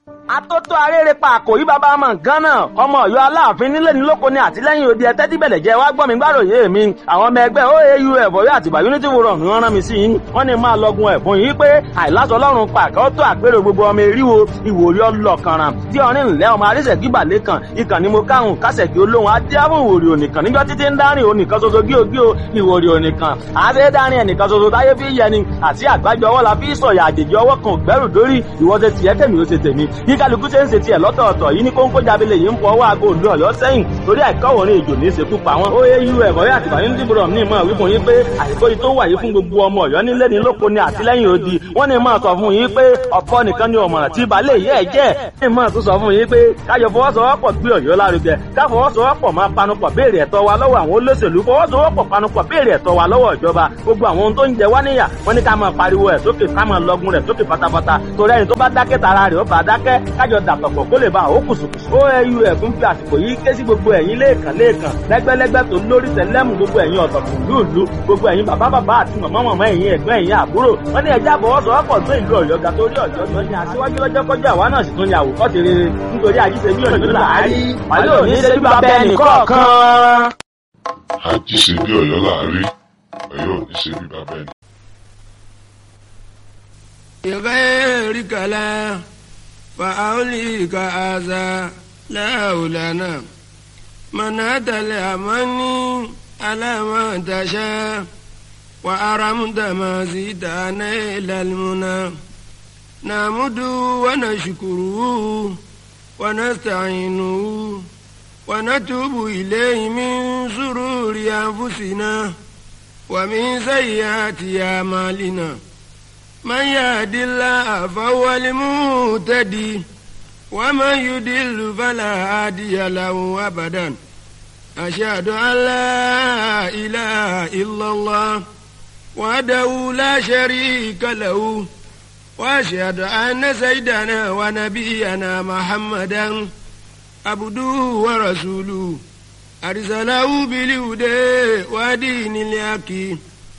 atótó arére pa àkòrí bàbá ọmọ nǹkan náà ọmọ Ọ̀yọ́ aláàfin nílé ní lóko ní àtìlẹ́yìn òde ẹtẹ tí bẹlẹ jẹ wá gbọ́ mi gbàròyé mi àwọn ọmọ ẹgbẹ́ oau ẹbọyọ àtìgbà unity forum ni wọ́n rán mi sí yín wọ́n ní máa lọgun ẹ̀bùn yìí pé àìláṣọ Ọlọ́run pàkẹ ó tó àpérò gbogbo ọmọ eríwo ìwòrí ọlọkànràn tí ọrin ńlẹ ọmọ arísẹkí balẹkàn ìkànnì mo káhùn kásẹkí olóhùn adéhùn ìwòrí ònìkan níjọ títí ń dárìn ònìkan ṣoṣo gíogío ìwòrí ònìkan àṣẹ dárìn ẹnìkan ṣoṣo táyé fi yẹni àti àgbájọ ọwọ́ la fi sọ̀yà àjèjì ọwọ́ kan gbẹ́rù dórí ìwọ́sẹ̀ tiẹ̀ kẹ́mi ó ṣe tèmi bí kálukú ṣe ń ṣe tiẹ̀ lọ́tọ̀ọ̀tọ̀ yìí ní kóńkó jábílẹ̀ yìí ń fọ ọwọ́ aago òdu ọ̀yọ́ sẹ́yìn torí àìkọ́wọ̀rin èjò ní ìṣekú pa wọn. ó yé irú ẹ̀kọ́ yà tìbà yín dìbò ní ìmọ̀ wípé yín pé àìkó yìí tó wà yìí fún gbogbo ọmọ ọ̀yọ́ nílé ní lóko ní àtìlẹ́yìn odi wọ́n ní máa sọ fún yín pé ọ̀pọ̀ nìkan ni ọ̀mọ̀ràn tí balẹ̀ yẹ́ ẹ̀ jẹ́ ní máa tún sọ fún yín pé káyọ̀ fọwọ́sowọ́pọ̀ gbé ọ̀yọ́ lárugẹ ká fọwọ́sowọ́pọ̀ máa panupọ̀ béèrè ẹ̀tọ́ wa lọ́wọ́ àwọn olóṣèlú fọwọ́sowọ́pọ̀ panupọ̀ béèrè ẹ̀tọ́ wa lọ́wọ́ ìjọba gbogbo àwọn ohun tó ń jẹ wá níyà wọ́n ní ká máa pariwo ẹ̀ sókè ká máa lọgun rẹ̀ sókè pátápátá torí ẹni tó bá dákẹ́ tara rẹ̀ ó bá dákẹ́ kájọ dàpọ̀pọ̀ kó lè ba àwọn kùsùkùsù. oau ẹ̀fún fi àsìkò yìí ké sí gbogbo ẹ̀yin lẹ́ẹ̀kan lẹ́ẹ̀kan lẹ́gbẹ́lẹ́gbẹ́ tó lórí tẹ̀lẹ́mù gbogbo ẹ̀yin ọ̀tọ̀kùn lúùlú gbogbo ẹ̀yin bàbá bàbá àti màmá màmá ẹ̀yin ẹ̀gbọ́n ẹ̀yin àbúrò wọ́n ní ẹja àfọwọ́sowọ́pọ̀ tó ìlú ọ̀yọ́ ga torí ọ̀yọ́ tó ní aṣíwájú lọ́jọ́ kọjá àwa náà sì tún ní àwòkọ́ṣe rere nítorí àjíṣe bí ọ̀yọ́ làárí wàlẹ́ òní ṣe bí bàbá ẹnì kọ̀ọ̀kan. àjíṣe bí ọ̀yọ́ làárí ọ̀yọ́ òní ṣe bí bàbá ẹnì بغيرك لا فأوليك أذى لا لنا منعت الأماني على ما تشاء وأرمت ما زيدنا إلى المنى نعمد ونشكره ونستعينه ونتوب إليه من سرور أنفسنا ومن سيئات أعمالنا من يهد الله فهو المهتدي ومن يضل فلا هادي له أبدا أشهد أن لا إله إلا الله وحده لا شريك له وأشهد أن سيدنا ونبينا محمدا عبده ورسوله أرسله بالهدى ودين الحق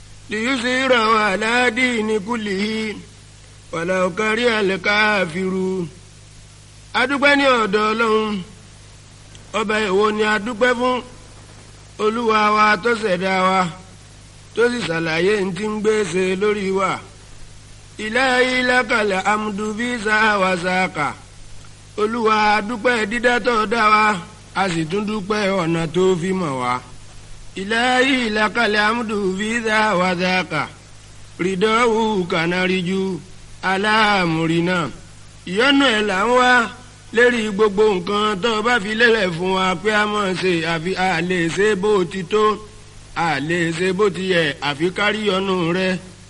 ليظهره على دين كله ولو كره الكافرون adúpẹ́ ní ọ̀dọ̀ ọlọ́run ọba èwo ni adúpẹ́ fún olúwa wa tó ṣẹ̀dá wa tó sì ṣàlàyé ní ti ń gbèsè lórí wa ilahi lakal amdu bí sáwà sáàkà olúwa adúpẹ́ dídá tó dá wa a sì tún dúpẹ́ ọ̀nà tó fi mọ̀ wá ilahi lakal amdu bí sáwà sáàkà rìdọ́wù kànáríjú aláàmúrínà ìyọ́nú ẹ̀ là ń wá lérí gbogbo nǹkan tó o bá fi lélẹ̀ fún wa pé a mọ̀ ṣe àfi a lè ṣe bó ti tó a lè ṣe bó ti yẹ àfi kárí ọ̀nù rẹ.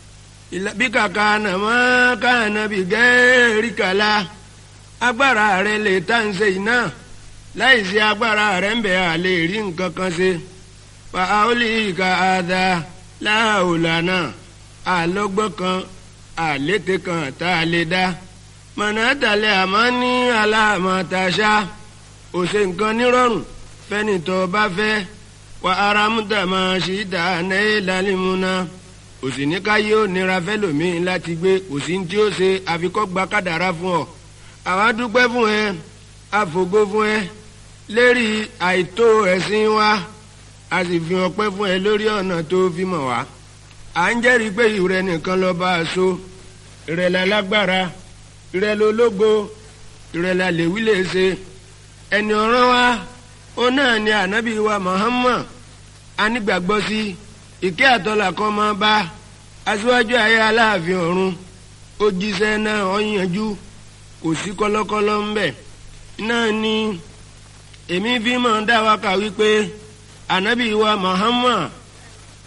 bí kàkà nàmọ́ káànà bí gẹ́ẹ́rì kàlá agbára rẹ lè tá ń ṣe iná láì sí agbára rẹ ń bẹ̀ a lè rí nǹkan kan ṣe. fàáolì ka àdá láàólànà àlọ́gbọ́n kan àlété kan tá a lè dá mọ̀nàdàlẹ̀ àmọ́ ní aláàmọ̀tàṣá òṣè nǹkan nírọ̀rùn fẹ́ni tó bá fẹ́ wà áramúdà máa ṣì dá náà lálẹ́múná òsì ní ká yóò nira fẹ́lòmíín láti gbé òsì tí ó ṣe àfikọ́ gba kádàrá fún ọ. àwa dúpẹ́ fún ẹ àfògo fún ẹ lérí àìtó ẹ̀sìn wa a sì fi ọpẹ́ fún ẹ lórí ọ̀nà tó fi mọ̀ wá. à ń jẹ́rìí pé ìrẹ nìkan lọ́ọ́ bá a so ìrẹ̀lẹ̀ lágbára ìrẹ̀lẹ̀ ológo ìrẹ̀lẹ̀ àlèwí lè ṣe ẹni ọ̀ràn wa ó náà ni ànábì wa Muhammad anígbàgbọ́ sí ìkẹ́ àtọ́là kan máa bá aṣíwájú ayé aláàfin ọ̀run ó jíṣẹ́ náà ó yanjú kò sí kọ́lọ́kọ́lọ́ ń bẹ̀ náà ni èmi fi máa dá wa kà wípé ànábì wa Muhammad